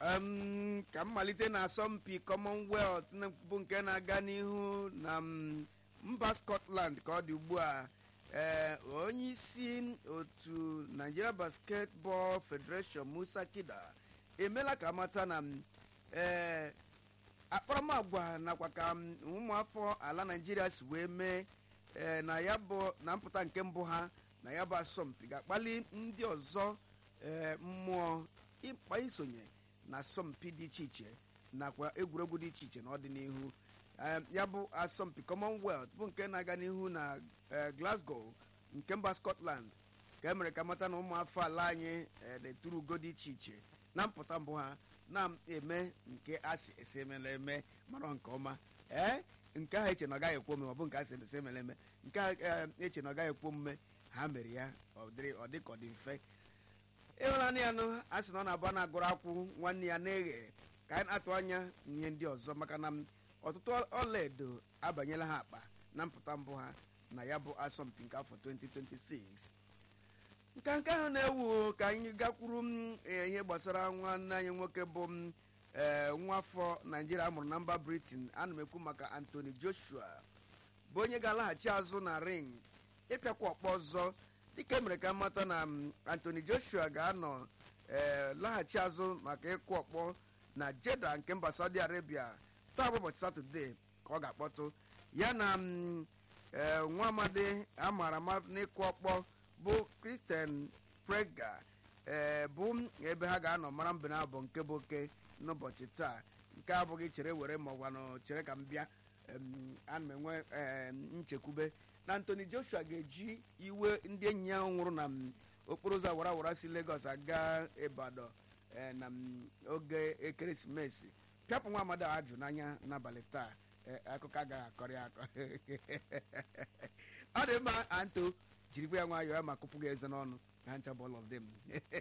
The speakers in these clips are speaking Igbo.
um, ka mmalite na asọmpi commonwealth na- bụ nke na-aga n'ihu na mm, mba scotland ka ọ dị ugbu a ee onye isi otu nigeria basketball federation musa kida emela ka amata na mm, ee akparamagwa nakwa ka mm, ụmụafọ ala naijiria si wee mee ee na ya bụ na mpụta nke mbụ ha na ya bụ asọmpi ga-akpali ndị ọzọ ee mmụọ ịkpa isonye na asọmpi dị iche iche nakwa egwuregwu dị iche iche n'ọdịnihu Em, ya bụ asọmpi commonwealth bụ nke na-aga n'ihu na eh, glasgow nke mba scotland ka e mere ka mata na ụmụafọ ala anyị eh, na-eturu ugo dị iche iche na mpụta mbụ ha na-eme nke a si esi emela eme mara nke ọma ee nke ahụ eche na ọ gaghị ekwe omume ọ bụ nke a si esi emela eme nke a eh, eche na ọ gaghị ekwe omume ha mere ya ọ dịrị ọ dị ka ọ dị mfe ịhụnanya ya nụ a sị na ọ na-abụ a na-agụrụ akwụ nwanne ya na-eghe ka anyị na-atụ anya ihe ndị ọzọ maka na m, ọtụtụ ọlaedo abanyela ha akpa na mpụta mbụ ha na ya bụ asọmpi nke afọ 2026 nka nke ahụ na-ewu ka anyị gakwuru m eh, ihe gbasara nwanne anyị nwoke bụ m ee nwa afọ naijiria amụrụ na mba britain ana m ekwu maka anthony joshua bụ onye ga-alaghachi azụ na ring ịpịakwa ọkpọ ọzọ dịka emere ka mata na m, anthony joshua ga-anọ ee laghachi azụ maka ịkụ ọkpọ na jeda nke mba saudi arabia taa bụ ụbọchị satọde ka ọ ga-akpọtụ ya na m, ee, nwa amadi amaara ama n'ịkụ ọkpọ bụ christian prega ee bụ ebe ha ga-anọ mara mbe na abụ nke bụ oke n'ụbọchị taa nke abụghị chere were ma ọgwanụ chere ka m bịa em, ana m enwe em, nchekwube na anthony joshua ga-eji iwe ndị enyi ya nwụrụ na m, okporo ụzọ awara awara si lagos aga ibadan eh, na m, oge ekeresimesi pịapụ nwa amadi a ajụ n'anya n'abalị taa eh, akụkọ agaghị akọrọ ya akọ ọ dị mma anto jirikwa ya nwayọọ ya ma kụpụ gị eze n'ọnụ na ncha bụ all of them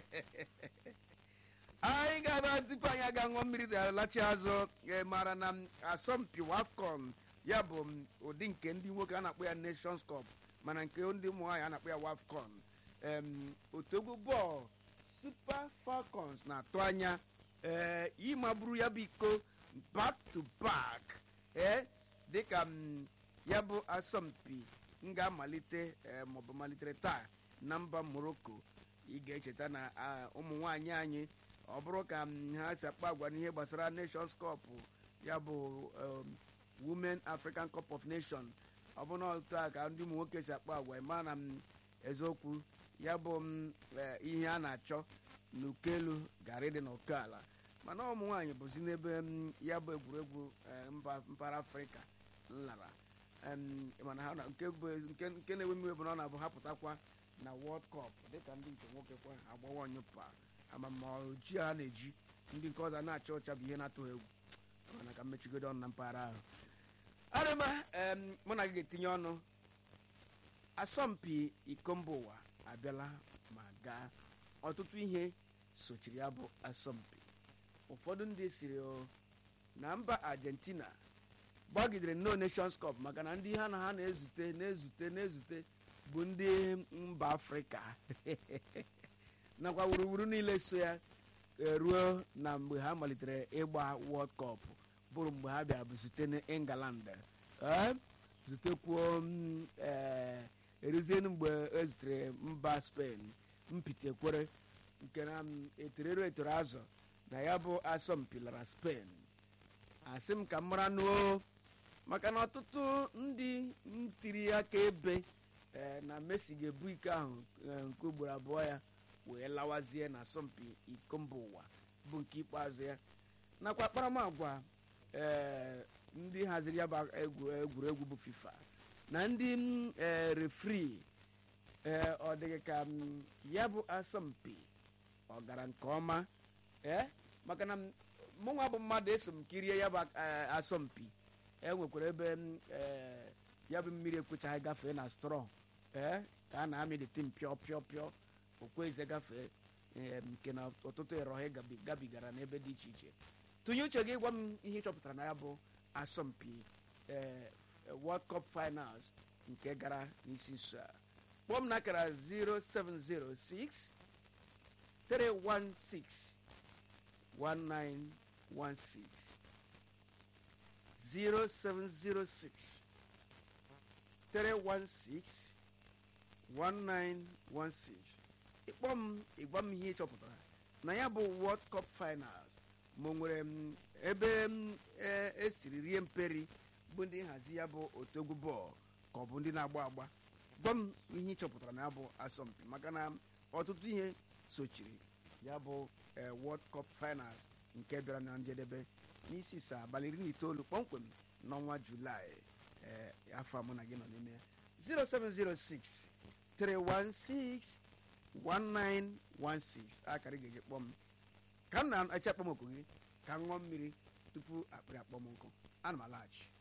anyị ga-aba tupu anyị aga ṅụọ mmiri alachi azụ eh, mara na m, asọmpi wafcon ya bụ m, ụdị nke ndị nwoke a na-akpọ ya nations cup mana nke ndị ụmụ nwaanyị a na-akpọ ya wafcon em, otu egwu bọọlụ super falcons na-atụ anya ee ịmagburu ya bụ iko back to back ee dịka m, ya bụ asọmpi m ga-amalite eh, maọbụ malitere taa na mba morocco ị ga-echeta na ah, ụmụ nwaanyị anyị ọ bụrụ ka m, ha si akpa agwa n'ihe gbasara nations cup ya bụ um, women african cup of nation ọ bụ na otu a ka ndị ụmụ nwoke si akpa agwa ma na m eziokwu ya bụ m eh, ihe a na-achọ n'ukelu gara ịdị n'oke ala mana ụmụ nwaanyị bụzi n'ebe m, ya bụ egwuregwu eh, mba mpaghara afrịka nlara Em, mana ha na- nke bụ- nke nke na-ewe m iwe bụ na ọ na-abụ ha pụtakwa na world cup dịka ndị nke nwoke kwa agbawa nyụpa ama ma ojii ha na-eji ndị nke ọzọ na-acha ọcha bụ ihe na-atụ ha egwu mana ka mmechigodo ọnụ na mpaghara ahụ arịma em, mụ na gị ga-etinye ọnụ asọmpi iko mba ụwa abịala ma gaa ọtụtụ ihe sochiri ya bụ asọmpi ụfọdụ ndị siri o na mba argentina gbagidere no nations cup maka na ndị ha na ha na-ezute na-ezute na-ezute bụ ndị mba afrịka nakwa wuruwuru niile so ya eh, ruo na mgbe ha malitere ịgba world cup bụrụ mgbe ha bịara bụ zute n'england eh, zutekwuo m, eh, eruzienu mgbe ezutere mba spain mpitekwere nke na m, eterero etoro azụ na ya bụ asọmpi lara spain asị m ka m mara nuo maka na ọtụtụ ndị ntiri aka ebe eh, na messi ga-ebu iko ahụ eh, nke ugboro abụọ ya wee lawazie na asọmpi iko mba ụwa bụ nke ikpeazụ ya nakwa akparamagwa eh, ndị haziri ya bụ egwu- egwuregwu bụ fifa na ndị mm, eh, refri ee ọ dịghị ka m, ya bụ asọmpi ọ gara nke ọma ee maka na m- mụnwa bụ mmadụ eso m kirie ya bụ eh, asọmpi e nwekwara ebe m, eh, ya bụ mmiri ekwechaghị gafee na strọ ee ka a na-amịlite mpịọ pịọ pịọ okweze gafee eh, nke na ọtụtụ ịrọha gabi- gabigara n'ebe dị iche iche tụnye uche gị gwa m ihe ị chọpụtara na ya bụ asọmpi eh, world cup finals nke gara n'isi nso a kpọọ m n'akara 0706 316 1916 0706 316 1916 ịkpọ m ịgwa m ihe ị chọpụtara na ya bụ world cup finals ma o nwere m ebe m e- esiri rie mperi bụ ndị nhazi ya bụ otogwu bọọlụ ka ọ bụ ndị na-agba agba gwa m ihe ị chọpụtara na ya bụ asọmpi maka na ọtụtụ ihe sochiri ya bụ eh, world cup finals nke bịara na njedebe n'isi saa abalị iri na itoolu kpọmkwem n'ọnwa julaị eh, afọ a mụ na gị nọ n'ime ya 0706 316 1916 akara ị ga-eji kpọọ m ka m na-eche akpọmọkụ gị ka m ṅụọ mmiri tupu akpịrị akpọ m nkụ ana m alaghachi